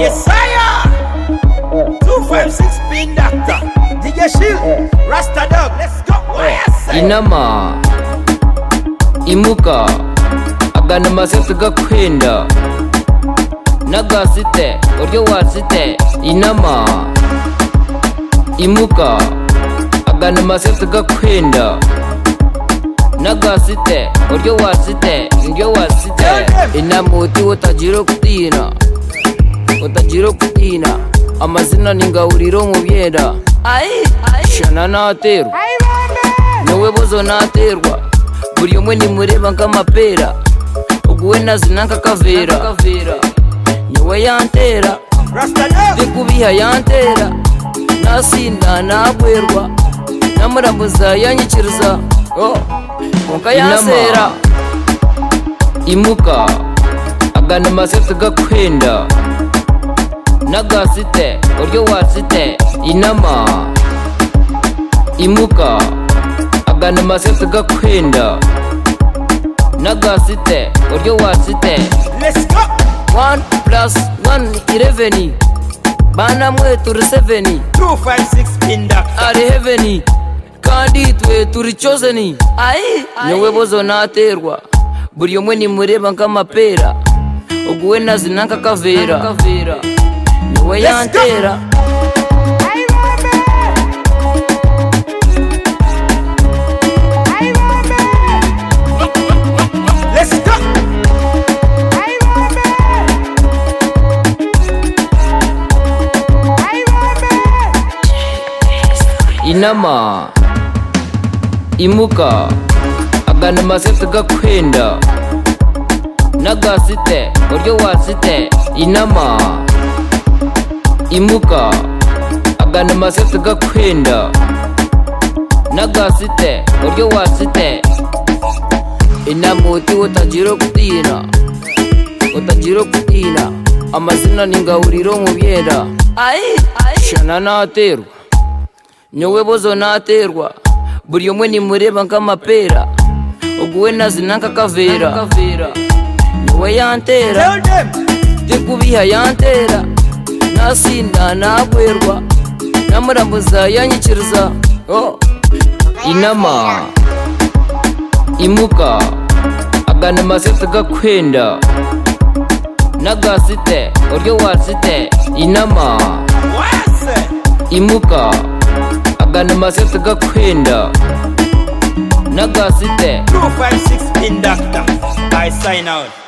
Yes, I am. 256 Pin Doctor. DJ Shield. Rasta Dog. Let's go. What I say? inama imuka agana amasetse gakwenda n'agasite uryo wasite inama imuka agana amasetse gakwenda n'agasite uryo wasite uryo wasite inama uti utagira kutina utagira kutina amazina ni ngahuriro mu byenda shana naterwa niwe buzo naterwa buri umwe nimureba nk'amapera uguwe nazina nk'akavera niwe yantera Rasta Dog. ndikubiha yantera nasinda nagwerwa namuramuza yanyikiriza oh, konka yansera imuka agana amasetse gakwenda n'agasite uryo wasite inama imuka agana amasetse gakwenda n'agasite uryo wasite Let's go. One plus one ireveni bana mwe turi seveni 256 Pin Doctor. ari heveni kandi twe turi chozeni niwe bozo naterwa buri umwe nimureba nk'amapera uguwe nazina nk'akavera niwe go. yantera Let's go. inama imuka agana amasetse gakwenda n'agasite uryo wasite inama imuka agana amasetse gakwenda n'agasite uryo wasite inama uti utagira kutina utagira kutina amazina ni ngahuriro mu byera shana naterwa nyowe bozo naterwa buri umwe nimureba nk'amapera uguwe nazina nk'akavera niwe yantera Tell them. ndikubiha yantera nasinda nagwerwa namurambuza yanyikiriza oh. inama imuka agana amasetse gakwenda n'agasite uryo wasite inama What I say? imuka agana amasetse gakwenda n'agasite 256 Pin Doctor. I sign out.